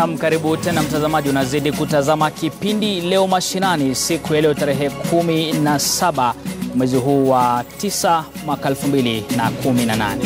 Nam, karibu tena mtazamaji, unazidi kutazama kipindi Leo Mashinani, siku ya leo tarehe 17 mwezi huu wa 9 mwaka 2018.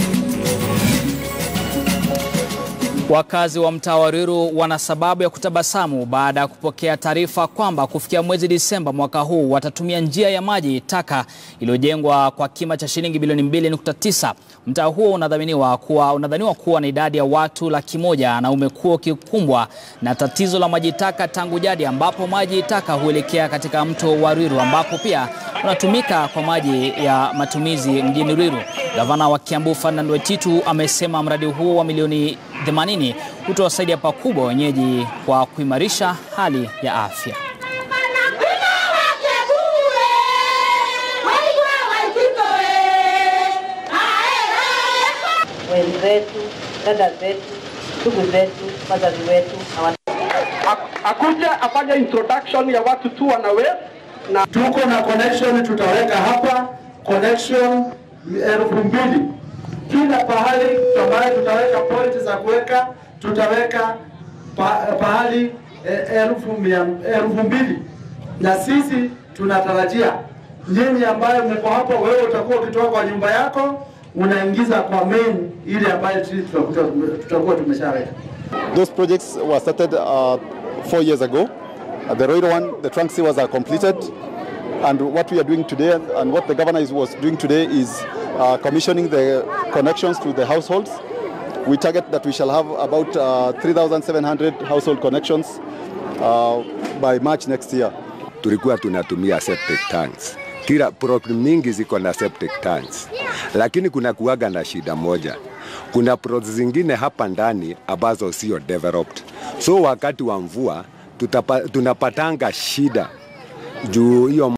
Wakazi wa mtaa wa Ruiru wana sababu ya kutabasamu baada ya kupokea taarifa kwamba kufikia mwezi Disemba mwaka huu watatumia njia ya maji taka iliyojengwa kwa kima cha shilingi bilioni 2.9. Mtaa huo unadhaniwa kuwa, unadhaniwa kuwa na idadi ya watu laki moja na umekuwa ukikumbwa na tatizo la maji taka tangu jadi, ambapo maji taka huelekea katika mto wa Ruiru ambapo pia unatumika kwa maji ya matumizi mjini Ruiru. Gavana wa Kiambu Ferdinand Waititu amesema mradi huo wa milioni 80 utawasaidia pakubwa wenyeji kwa kuimarisha hali ya afya. wenzetu, dada zetu, ndugu zetu, wazazi wetu na watu akuja afanye introduction ya watu tu wanawe na tuko na connection tutaweka hapa connection elfu mbili kila pahali ambaye tutaweka point za kuweka tutaweka pa, pahali eh, elfu mia elfu mbili na sisi tunatarajia nyinyi ambayo mko hapo, wewe utakuwa ukitoka kwa nyumba yako unaingiza kwa main ile ambayo sisi tutakuwa tutakuwa tumeshaweka. Those projects were started uh, four years ago. Uh, the Roiro one, the trunk sewers are completed. And what we are doing today and what the governor is, was doing today is uh, commissioning the connections to the households. We target that we shall have about uh, 3,700 household connections uh, by March next year. tulikuwa tunatumia septic tanks. Kila problem mingi ziko na septic tanks, lakini kuna kuwaga na shida moja. Kuna plots zingine hapa ndani ambazo sio developed, so wakati wa mvua tutapa, tunapatanga shida juu hiyo